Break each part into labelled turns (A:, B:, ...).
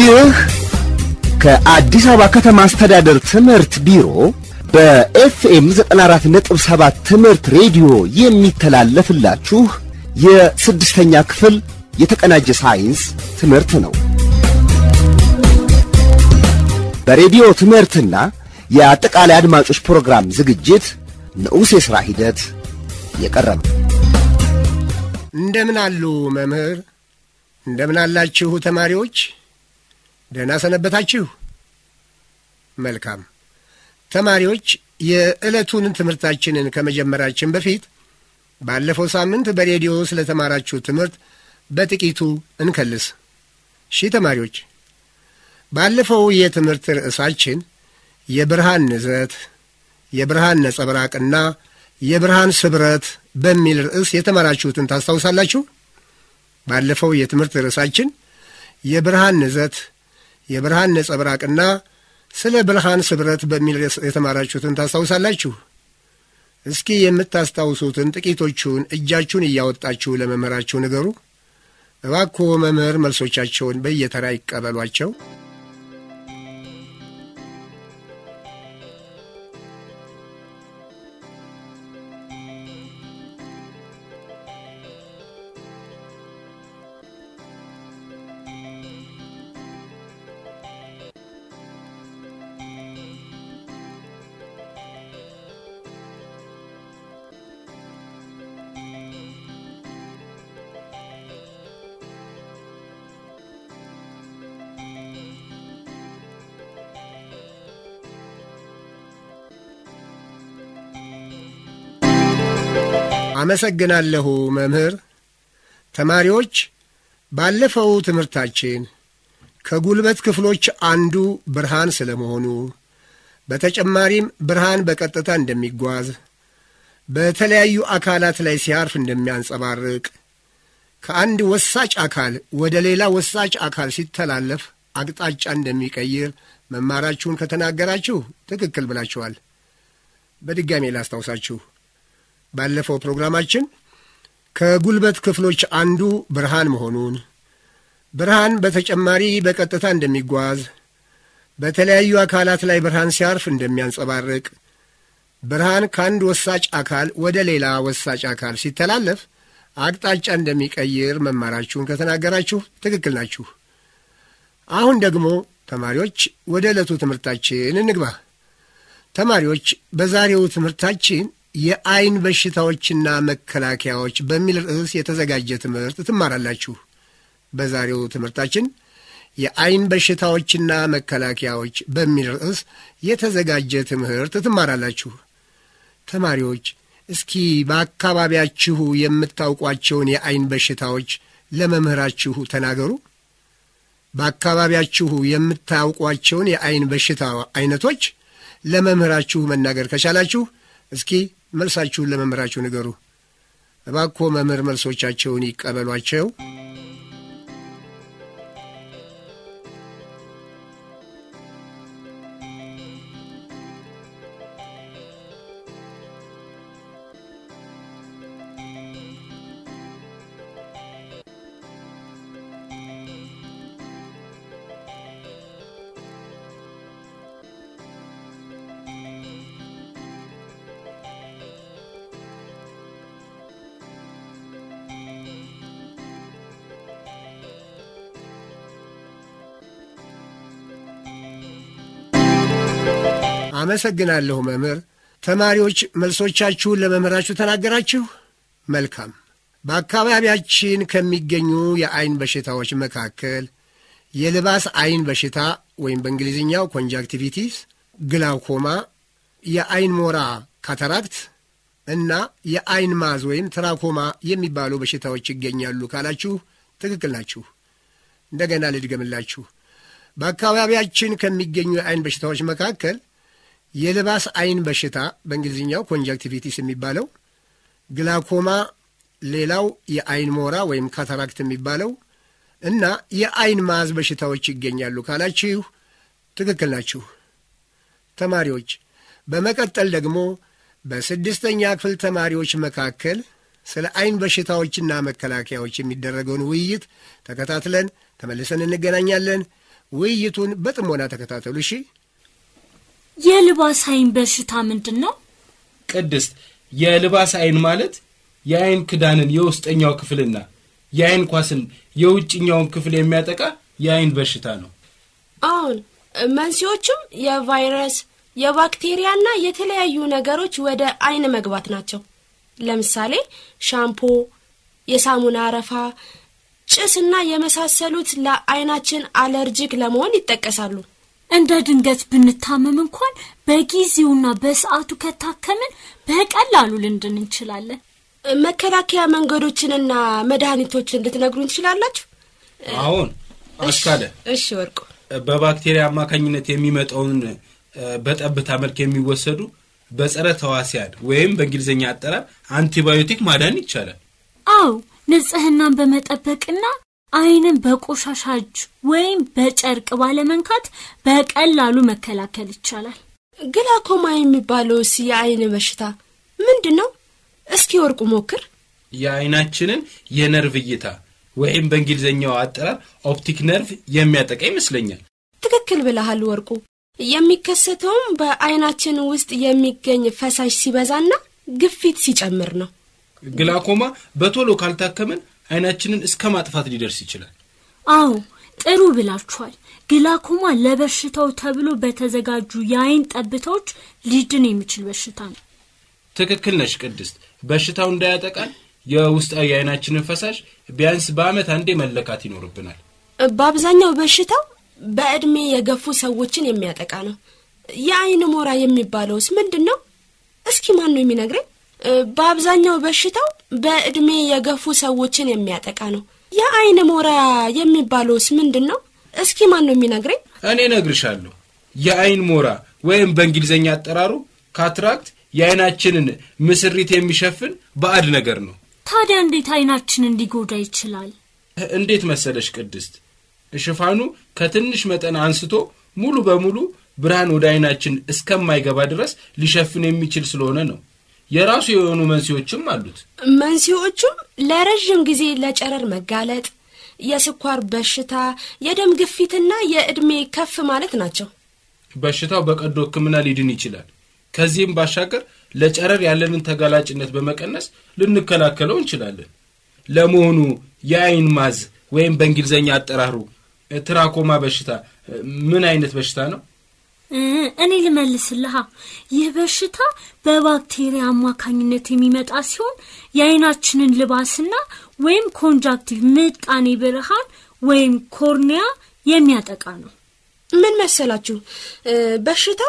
A: ይህ ከአዲስ አበባ ከተማ አስተዳደር ትምህርት ቢሮ በኤፍኤም 94.7 ትምህርት ሬዲዮ የሚተላለፍላችሁ የስድስተኛ ክፍል የተቀናጀ ሳይንስ ትምህርት ነው። በሬዲዮ ትምህርትና የአጠቃላይ አድማጮች ፕሮግራም ዝግጅት ንዑስ የሥራ ሂደት የቀረበ
B: እንደምን አሉ መምህር? እንደምን አላችሁ ተማሪዎች? ደህና ሰነበታችሁ? መልካም ተማሪዎች፣ የዕለቱን ትምህርታችንን ከመጀመራችን በፊት ባለፈው ሳምንት በሬዲዮ ስለ ተማራችሁ ትምህርት በጥቂቱ እንከልስ። እሺ ተማሪዎች፣ ባለፈው የትምህርት ርዕሳችን የብርሃን ንዘት፣ የብርሃን ነጸብራቅና የብርሃን ስብረት በሚል ርዕስ የተማራችሁትን ታስታውሳላችሁ? ባለፈው የትምህርት ርዕሳችን የብርሃን ንዘት፣ የብርሃን ነጸብራቅና ስለ ብርሃን ስብረት በሚል ርዕስ የተማራችሁትን ታስታውሳላችሁ? እስኪ የምታስታውሱትን ጥቂቶቹን እጃችሁን እያወጣችሁ ለመምህራችሁ ንገሩ። እባክዎ መምህር መልሶቻቸውን በየተራ ይቀበሏቸው። አመሰግናለሁ መምህር። ተማሪዎች ባለፈው ትምህርታችን ከጉልበት ክፍሎች አንዱ ብርሃን ስለመሆኑ በተጨማሪም ብርሃን በቀጥታ እንደሚጓዝ በተለያዩ አካላት ላይ ሲያርፍ እንደሚያንጸባርቅ ከአንድ ወሳጭ አካል ወደ ሌላ ወሳጭ አካል ሲተላለፍ አቅጣጫ እንደሚቀይር መማራችሁን ከተናገራችሁ ትክክል ብላችኋል። በድጋሜ ላስታውሳችሁ። ባለፈው ፕሮግራማችን ከጉልበት ክፍሎች አንዱ ብርሃን መሆኑን ብርሃን በተጨማሪ በቀጥታ እንደሚጓዝ በተለያዩ አካላት ላይ ብርሃን ሲያርፍ እንደሚያንጸባርቅ ብርሃን ከአንድ ወሳጭ አካል ወደ ሌላ ወሳጭ አካል ሲተላለፍ አቅጣጫ እንደሚቀይር መማራችሁን ከተናገራችሁ ትክክል ናችሁ። አሁን ደግሞ ተማሪዎች ወደ ዕለቱ ትምህርታችን እንግባ። ተማሪዎች በዛሬው ትምህርታችን የአይን በሽታዎችና መከላከያዎች በሚል ርዕስ የተዘጋጀ ትምህርት ትማራላችሁ። በዛሬው ትምህርታችን የአይን በሽታዎችና መከላከያዎች በሚል ርዕስ የተዘጋጀ ትምህርት ትማራላችሁ። ተማሪዎች እስኪ በአካባቢያችሁ የምታውቋቸውን የአይን በሽታዎች ለመምህራችሁ ተናገሩ። በአካባቢያችሁ የምታውቋቸውን የአይን በሽታ አይነቶች ለመምህራችሁ መናገር ከቻላችሁ እስኪ መልሳችሁን ለመምህራችሁ ንገሩ። እባክዎ መምህር መልሶቻቸውን ይቀበሏቸው። አመሰግናለሁ መምህር። ተማሪዎች መልሶቻችሁን ለመምህራችሁ ተናገራችሁ? መልካም። በአካባቢያችን ከሚገኙ የአይን በሽታዎች መካከል የልባስ አይን በሽታ ወይም በእንግሊዝኛው ኮንጃክቲቪቲስ፣ ግላውኮማ፣ የአይን ሞራ ካታራክት እና የአይን ማዝ ወይም ትራኮማ የሚባሉ በሽታዎች ይገኛሉ ካላችሁ ትክክል ናችሁ። እንደገና ልድገምላችሁ። በአካባቢያችን ከሚገኙ የአይን በሽታዎች መካከል የልባስ አይን በሽታ በእንግሊዝኛው ኮንጃክቲቪቲስ የሚባለው፣ ግላኮማ፣ ሌላው የአይን ሞራ ወይም ካታራክት የሚባለው እና የአይን ማዝ በሽታዎች ይገኛሉ ካላችሁ ትክክል ናችሁ ተማሪዎች። በመቀጠል ደግሞ በስድስተኛ ክፍል ተማሪዎች መካከል ስለ አይን በሽታዎችና መከላከያዎች የሚደረገውን ውይይት ተከታትለን ተመልሰን እንገናኛለን። ውይይቱን በጥሞና ተከታተሉ። እሺ።
C: የልባስ አይን በሽታ ምንድን ነው?
D: ቅድስት የልባስ አይን ማለት የአይን ክዳንን የውስጠኛው ክፍልና የአይን ኳስን የውጭኛውን ክፍል የሚያጠቃ የአይን በሽታ ነው።
E: አሁን መንስኤዎቹም የቫይረስ የባክቴሪያና የተለያዩ ነገሮች ወደ አይን መግባት ናቸው። ለምሳሌ ሻምፖ፣ የሳሙና አረፋ፣ ጭስና የመሳሰሉት ለአይናችን አለርጂክ ለመሆን ይጠቀሳሉ።
C: እንደ ድንገት ብንታመም እንኳን በጊዜውና በሰዓቱ ከታከምን በቀላሉ ልንድን እንችላለን።
E: መከላከያ መንገዶችንና መድኃኒቶችን ልትነግሩኝ ትችላላችሁ?
D: አሁን አስካለ
E: እሺ ወርቁ።
D: በባክቴሪያ አማካኝነት የሚመጣውን እ፣ በጠብታ መልክ የሚወሰዱ በጸረ ተዋሲያን ወይም በእንግሊዝኛ አጠራር አንቲባዮቲክ ማዳን ይቻላል።
C: አዎ ንጽህናን በመጠበቅና አይንን በቆሻሻ እጅ ወይም በጨርቅ ባለመንካት በቀላሉ መከላከል ይቻላል።
E: ግላኮማ የሚባለውስ የአይን በሽታ ምንድን ነው? እስኪ ወርቁ ሞክር።
D: የአይናችንን የነርቭ እይታ ወይም በእንግሊዝኛው አጠራር ኦፕቲክ ነርቭ የሚያጠቃ ይመስለኛል።
E: ትክክል ብለሃል ወርቁ። የሚከሰተውም በአይናችን ውስጥ የሚገኝ ፈሳሽ ሲበዛና ግፊት ሲጨምር ነው።
D: ግላኮማ በቶሎ ካልታከመን አይናችንን እስከ ማጥፋት ሊደርስ ይችላል።
C: አዎ ጥሩ ብላችኋል። ግላኮማ ለበሽታው ተብሎ በተዘጋጁ የአይን ጠብታዎች ሊድን የሚችል በሽታ ነው።
D: ትክክል ነሽ ቅድስት። በሽታው እንዳያጠቃን የውስጣዊ የአይናችንን ፈሳሽ ቢያንስ በዓመት አንዴ መለካት ይኖርብናል።
E: በአብዛኛው በሽታው በዕድሜ የገፉ ሰዎችን የሚያጠቃ ነው። የአይን ሞራ የሚባለውስ ምንድን ነው? እስኪ ማን ነው የሚነግረኝ? እ፣ በአብዛኛው በሽታው በዕድሜ የገፉ ሰዎችን የሚያጠቃ ነው። የአይን ሞራ የሚባለውስ ምንድን ነው? እስኪ ማን ነው የሚነግረኝ?
D: እኔ እነግርሻለሁ። የአይን ሞራ ወይም በእንግሊዝኛ አጠራሩ ካትራክት የአይናችንን ምስሪት የሚሸፍን ባዕድ ነገር ነው።
C: ታዲያ እንዴት አይናችንን ሊጎዳ ይችላል?
D: እንዴት መሰለሽ ቅድስት፣ ሽፋኑ ከትንሽ መጠን አንስቶ ሙሉ በሙሉ ብርሃን ወደ አይናችን እስከማይገባ ድረስ ሊሸፍን የሚችል ስለሆነ ነው። የራሱ የሆኑ መንስኤዎችም አሉት።
E: መንስኤዎቹም ለረዥም ጊዜ ለጨረር መጋለጥ፣ የስኳር በሽታ፣ የደም ግፊትና የዕድሜ ከፍ ማለት ናቸው።
D: በሽታው በቀዶ ሕክምና ሊድን ይችላል። ከዚህም ባሻገር ለጨረር ያለንን ተጋላጭነት በመቀነስ ልንከላከለው እንችላለን። ለመሆኑ የአይን ማዝ ወይም በእንግሊዝኛ አጠራሩ ትራኮማ በሽታ ምን አይነት በሽታ ነው?
C: እ፣ እኔ ልመልስልሃ። ይህ በሽታ በባክቴሪያ አማካኝነት የሚመጣ ሲሆን የአይናችንን ልባስና ወይም ኮንጃክቲቭ ምጣኔ ብርሃን ወይም ኮርኒያ የሚያጠቃ ነው።
E: ምን መሰላችሁ እ፣ በሽታው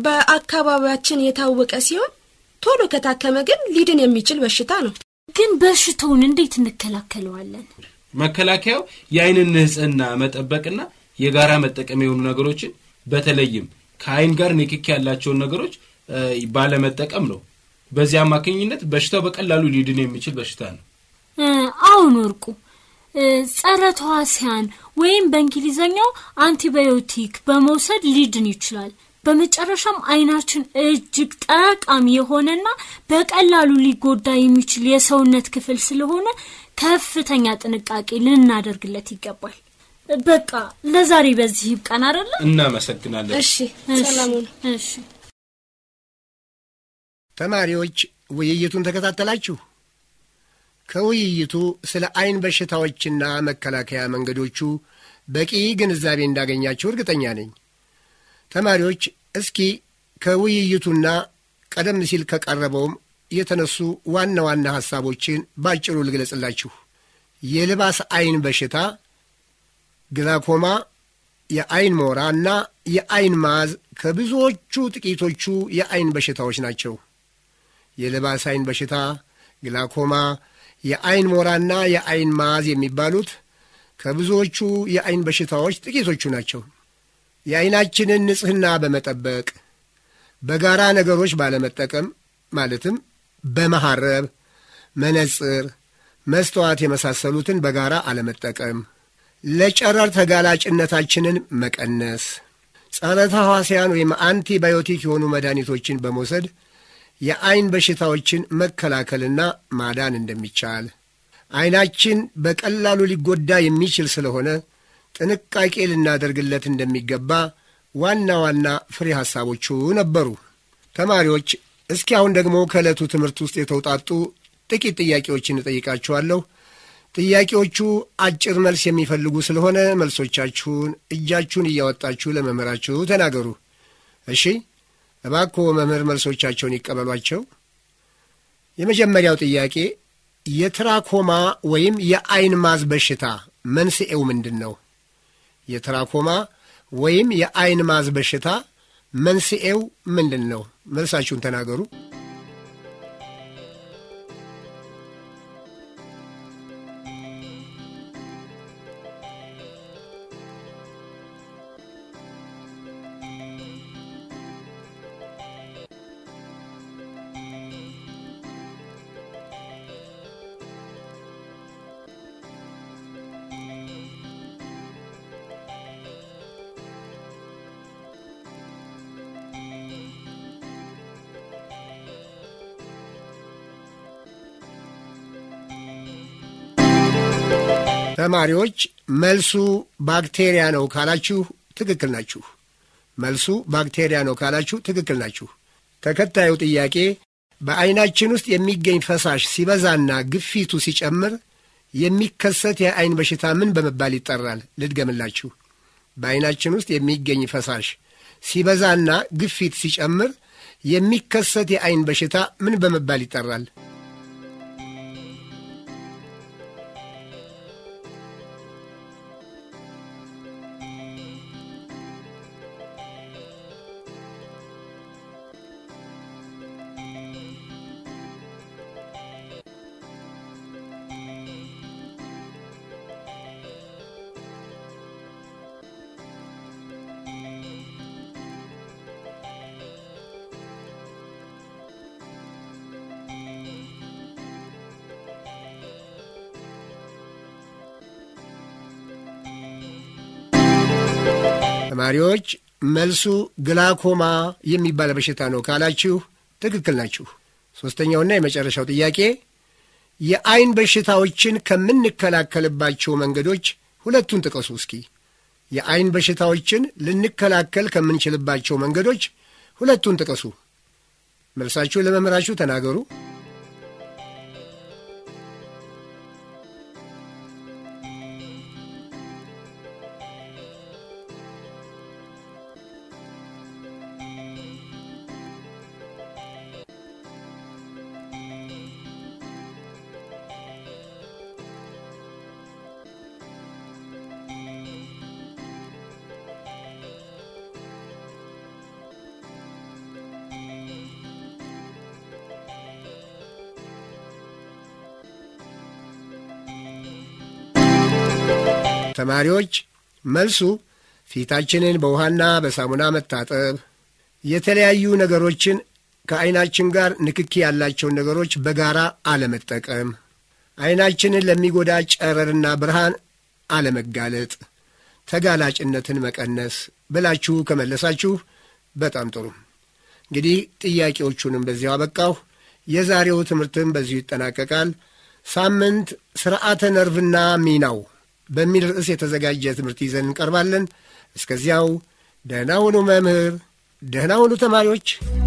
E: በአካባቢያችን የታወቀ ሲሆን ቶሎ ከታከመ ግን ሊድን የሚችል በሽታ ነው።
C: ግን በሽታውን እንዴት እንከላከለዋለን?
D: መከላከያው የአይንን ንጽህና መጠበቅና የጋራ መጠቀም የሆኑ ነገሮችን በተለይም ከአይን ጋር ንክኪ ያላቸውን ነገሮች እ፣ ባለመጠቀም ነው። በዚህ አማካኝነት በሽታው በቀላሉ ሊድን የሚችል በሽታ ነው።
C: እ፣ አሁን ወርቁ እ፣ ጸረ ተዋሲያን ወይም በእንግሊዘኛው አንቲባዮቲክ በመውሰድ ሊድን ይችላል። በመጨረሻም አይናችን እጅግ ጠቃሚ የሆነና በቀላሉ ሊጎዳ የሚችል የሰውነት ክፍል ስለሆነ ከፍተኛ ጥንቃቄ ልናደርግለት ይገባል። በቃ ለዛሬ በዚህ ይብቃን አይደለ?
D: እናመሰግናለን።
E: እሺ
C: እሺ፣
E: ሰላሙን
C: እሺ።
B: ተማሪዎች ውይይቱን ተከታተላችሁ? ከውይይቱ ስለ አይን በሽታዎችና መከላከያ መንገዶቹ በቂ ግንዛቤ እንዳገኛችሁ እርግጠኛ ነኝ። ተማሪዎች እስኪ ከውይይቱና ቀደም ሲል ከቀረበውም የተነሱ ዋና ዋና ሐሳቦችን ባጭሩ ልግለጽላችሁ። የልባስ አይን በሽታ፣ ግላኮማ፣ የአይን ሞራ እና የአይን ማዝ ከብዙዎቹ ጥቂቶቹ የአይን በሽታዎች ናቸው። የልባስ አይን በሽታ፣ ግላኮማ፣ የአይን ሞራና የአይን ማዝ የሚባሉት ከብዙዎቹ የአይን በሽታዎች ጥቂቶቹ ናቸው። የአይናችንን ንጽሕና በመጠበቅ በጋራ ነገሮች ባለመጠቀም ማለትም በመሐረብ፣ መነጽር፣ መስተዋት የመሳሰሉትን በጋራ አለመጠቀም፣ ለጨረር ተጋላጭነታችንን መቀነስ፣ ጸረ ተህዋስያን ወይም አንቲባዮቲክ የሆኑ መድኃኒቶችን በመውሰድ የአይን በሽታዎችን መከላከልና ማዳን እንደሚቻል አይናችን በቀላሉ ሊጎዳ የሚችል ስለሆነ ጥንቃቄ ልናደርግለት እንደሚገባ ዋና ዋና ፍሬ ሐሳቦቹ ነበሩ። ተማሪዎች እስኪ አሁን ደግሞ ከዕለቱ ትምህርት ውስጥ የተውጣጡ ጥቂት ጥያቄዎችን እጠይቃችኋለሁ። ጥያቄዎቹ አጭር መልስ የሚፈልጉ ስለሆነ መልሶቻችሁን እጃችሁን እያወጣችሁ ለመምህራችሁ ተናገሩ። እሺ፣ እባክዎ መምህር መልሶቻቸውን ይቀበሏቸው። የመጀመሪያው ጥያቄ የትራኮማ ወይም የአይን ማዝ በሽታ መንስኤው ምንድን ነው? የትራኮማ ወይም የአይን ማዝ በሽታ መንስኤው ምንድን ነው? መልሳችሁን ተናገሩ። ተማሪዎች መልሱ ባክቴሪያ ነው ካላችሁ ትክክል ናችሁ። መልሱ ባክቴሪያ ነው ካላችሁ ትክክል ናችሁ። ተከታዩ ጥያቄ በዐይናችን ውስጥ የሚገኝ ፈሳሽ ሲበዛና ግፊቱ ሲጨምር የሚከሰት የዐይን በሽታ ምን በመባል ይጠራል? ልድገምላችሁ። በዐይናችን ውስጥ የሚገኝ ፈሳሽ ሲበዛና ግፊት ሲጨምር የሚከሰት የዐይን በሽታ ምን በመባል ይጠራል? ተማሪዎች መልሱ ግላኮማ የሚባል በሽታ ነው ካላችሁ ትክክል ናችሁ። ሦስተኛውና የመጨረሻው ጥያቄ የዐይን በሽታዎችን ከምንከላከልባቸው መንገዶች ሁለቱን ጥቀሱ እስኪ። የዐይን በሽታዎችን ልንከላከል ከምንችልባቸው መንገዶች ሁለቱን ጥቀሱ። መልሳችሁ ለመምህራችሁ ተናገሩ። ተማሪዎች መልሱ ፊታችንን በውሃና በሳሙና መታጠብ፣ የተለያዩ ነገሮችን ከዐይናችን ጋር ንክኪ ያላቸውን ነገሮች በጋራ አለመጠቀም፣ ዐይናችንን ለሚጎዳ ጨረርና ብርሃን አለመጋለጥ፣ ተጋላጭነትን መቀነስ ብላችሁ ከመለሳችሁ በጣም ጥሩ። እንግዲህ ጥያቄዎቹንም በዚያው አበቃሁ። የዛሬው ትምህርትም በዚሁ ይጠናቀቃል። ሳምንት ስርዓተ ነርቭና ሚናው በሚል ርዕስ የተዘጋጀ ትምህርት ይዘን እንቀርባለን። እስከዚያው ደህና ሁኑ መምህር፣ ደህና ሁኑ ተማሪዎች።